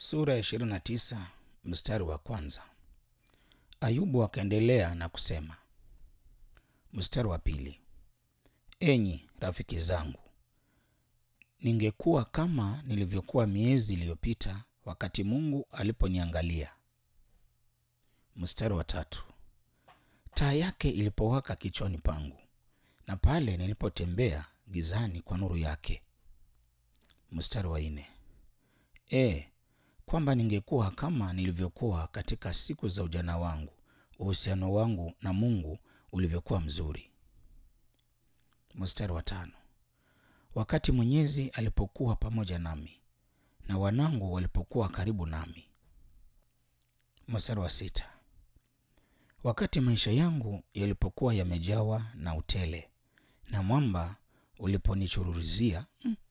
Sura ya 29 mstari wa kwanza. Ayubu akaendelea na kusema, mstari wa pili, enyi rafiki zangu, ningekuwa kama nilivyokuwa miezi iliyopita wakati Mungu aliponiangalia. Mstari wa tatu, taa yake ilipowaka kichwani pangu na pale nilipotembea gizani kwa nuru yake. Mstari wa nne, e kwamba ningekuwa kama nilivyokuwa katika siku za ujana wangu, uhusiano wangu na Mungu ulivyokuwa mzuri. Mstari wa tano, wakati Mwenyezi alipokuwa pamoja nami na wanangu walipokuwa karibu nami. Mstari wa sita, wakati maisha yangu yalipokuwa yamejawa na utele na mwamba uliponichuruzia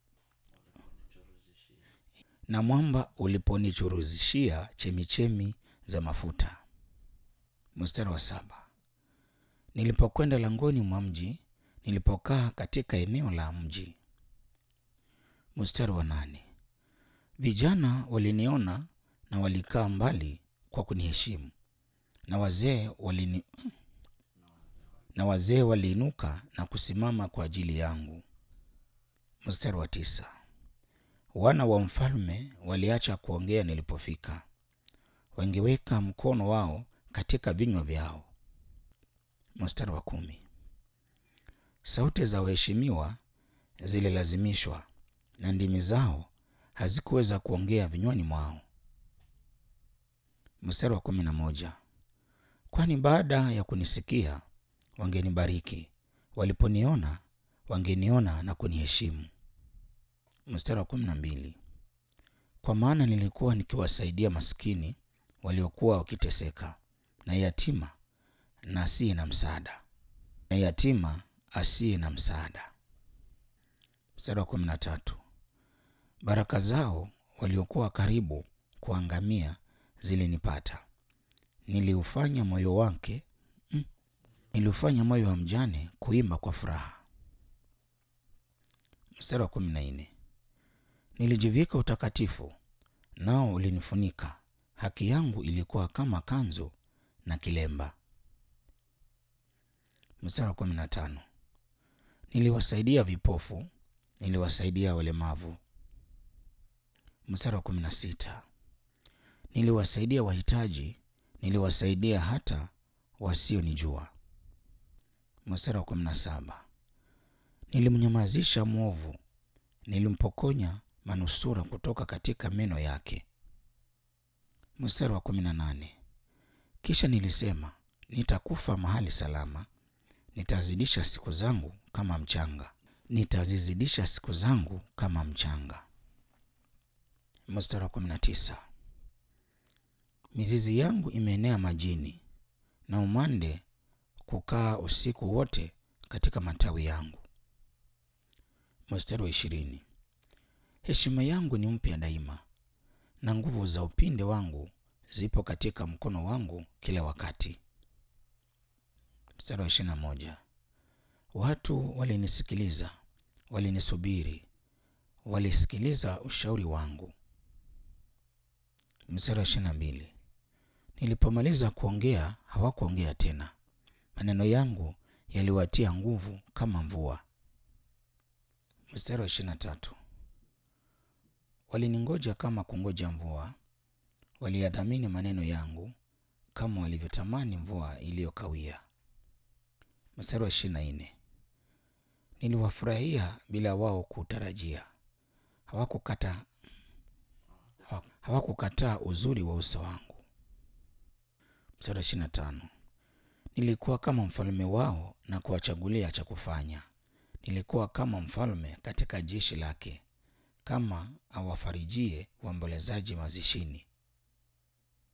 na mwamba uliponichuruzishia chemichemi za mafuta. Mstari wa saba, nilipokwenda langoni mwa mji, nilipokaa katika eneo la mji. Mstari wa nane, vijana waliniona na walikaa mbali kwa kuniheshimu, na wazee walini na wazee waliinuka na kusimama kwa ajili yangu. Mstari wa tisa, wana wa mfalme waliacha kuongea nilipofika, wangeweka mkono wao katika vinywa vyao. Mstari wa kumi, sauti za waheshimiwa zililazimishwa na ndimi zao hazikuweza kuongea vinywani mwao. Mstari wa kumi na moja, kwani baada ya kunisikia wangenibariki, waliponiona wangeniona na kuniheshimu. Mstari wa kumi na mbili, kwa maana nilikuwa nikiwasaidia maskini waliokuwa wakiteseka na yatima na asiye na msaada na yatima asiye na msaada. Mstari wa kumi na tatu, baraka zao waliokuwa karibu kuangamia zilinipata, niliufanya moyo wake mm, niliufanya moyo wa mjane kuimba kwa furaha. Mstari wa kumi na nne, nilijivika utakatifu nao ulinifunika, haki yangu ilikuwa kama kanzu na kilemba. Mstari wa kumi na tano, niliwasaidia vipofu, niliwasaidia walemavu. Mstari wa kumi na sita, niliwasaidia wahitaji, niliwasaidia hata wasionijua. Mstari wa kumi na saba, nilimnyamazisha mwovu, nilimpokonya manusura kutoka katika meno yake. Mstari wa kumi na nane, kisha nilisema nitakufa mahali salama, nitazidisha siku zangu kama mchanga, nitazizidisha siku zangu kama mchanga. Mstari wa kumi na tisa, mizizi yangu imeenea majini na umande kukaa usiku wote katika matawi yangu. Mstari wa ishirini, heshima yangu ni mpya daima na nguvu za upinde wangu zipo katika mkono wangu kila wakati. Mstari wa ishirini na moja, watu walinisikiliza, walinisubiri, walisikiliza ushauri wangu. Mstari wa ishirini na mbili, nilipomaliza kuongea hawakuongea tena, maneno yangu yaliwatia nguvu kama mvua. Mstari wa ishirini na tatu, waliningoja kama kungoja mvua, waliyadhamini maneno yangu kama walivyotamani mvua iliyokawia. Mstari wa ishirini na nne, niliwafurahia bila wao kutarajia, hawakukata hawakukataa uzuri wa uso wangu. Mstari wa ishirini na tano, nilikuwa kama mfalme wao na kuwachagulia cha kufanya, nilikuwa kama mfalme katika jeshi lake, kama awafarijie waombolezaji mazishini.